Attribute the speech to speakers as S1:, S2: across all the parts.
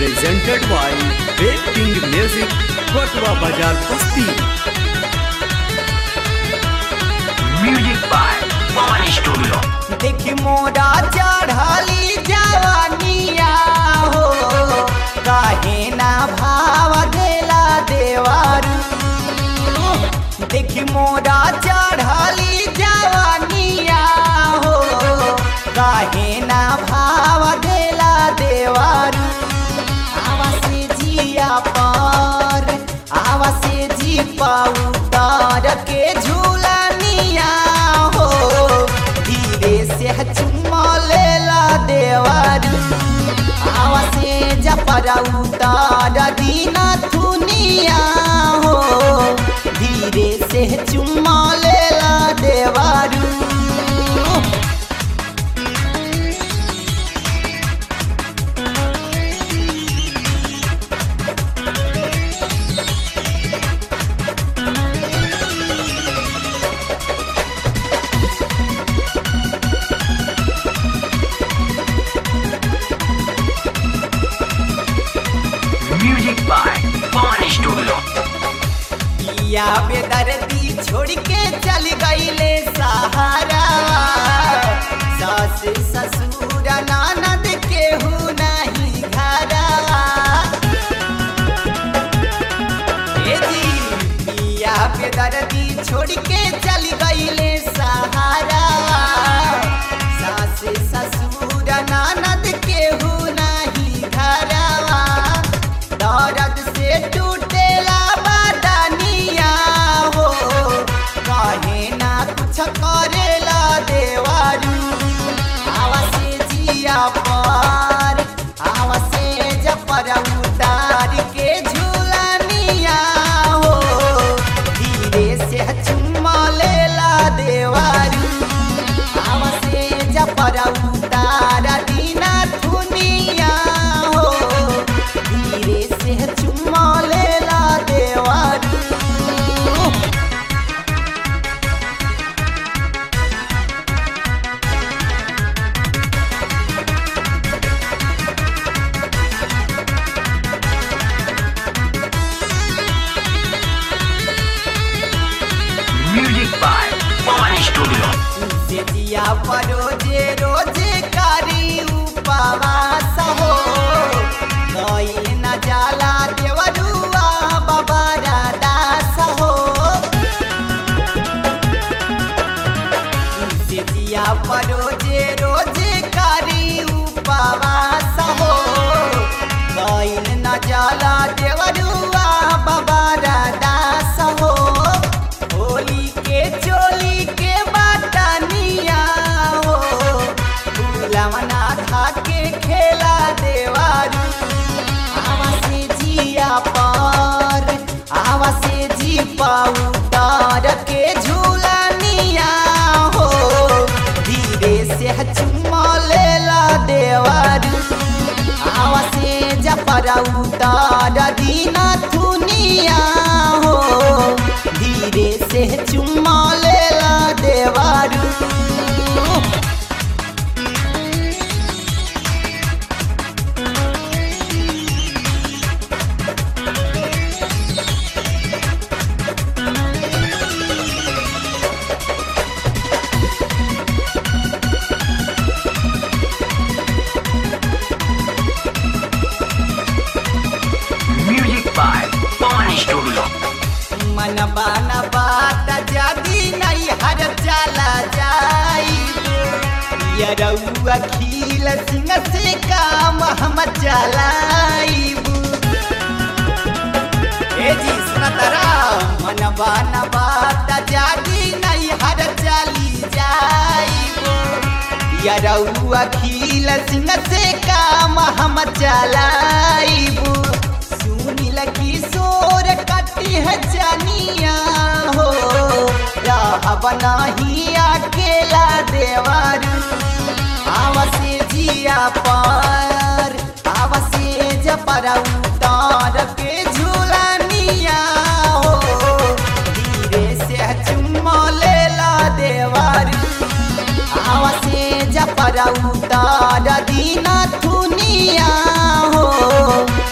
S1: presented by Big King Music, Kotwa Bazar Kusti.
S2: Music by Pawan Studio.
S3: देखी मोरा चढ़ली जवानिया हो काहे ना भाव देला देवारू देखी मोरा चढ़ली जवानिया हो काहे ना भाव देला देवारू आवा से जिया पर आवा से जी पाऊ तार के झूलनिया हो धीरे से चुम्मा लेला देवारू आवा से जपरा उतार दीना थुनिया हो धीरे से चुम्मा लेला देवारू
S2: Music by Pawan Studio.
S3: या बेदर्दी छोड़ के चल गईले सहारा सास ससुर ननद केहू नहीं घरा ए जी या बेदर्दी छोड़ के चल गईले सहारा सास ससुर ननद केहू नहीं घरा दर्द से टूटेला बदनिया हो कहे ना कुछ करेला देवारू आवा से जिया पर आवा से जपर उतार के झूलनिया हो धीरे से चुम्मा लेला देवारू आवा से जपर उतार दीना थुनिया हो धीरे से चुम्मा लेला देवारू
S2: Music by Pawan Studio.
S3: से दिया परोजे रोजे करी उपवास हो गईल न जाला देवरुआ बाबा दास हो से दिया परोजे रोजे करी उपवास हो गईल न जाला देवरुआ बाबा दास हो होली के चोली के बाटनिया हो फूलवना खा के खेला देवारू आवा से जिया पर आवा से जी पाऊ तार के झूलनिया हो धीरे से चुम्मा लेला देवारू आवा से जपरा उतार दीना थुनिया हो धीरे से चुम्मा लेला देवारू
S2: Music by Pawan Studio.
S3: मन बान बात जादी नहीं हर चला जाई यरौआ खील सिंह से काम हम चलाईबू ए जी सुना तारा मन बान बात जादी नहीं हर चली जाईबू यरौआ खील सिंह से काम हम चलाईबू सुनील किशोर कटी है जनिया हो रहब नहीं अकेला देवारू आवसे जिया पर आवसे जपर उतार के झूलनिया हो धीरे से चुम्मा लेला देवारू आवसे जपर उतार दीना थुनिया हो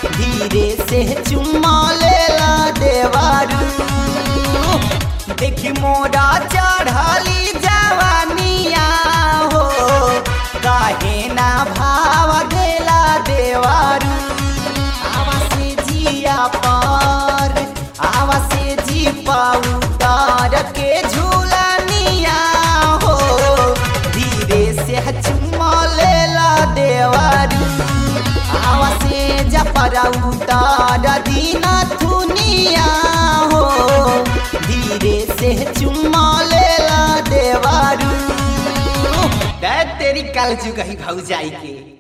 S3: देवरा उतार दीना थुनिया हो धीरे से चुम्मा लेला देवारू दै तेरी कल जुगही भौजाई के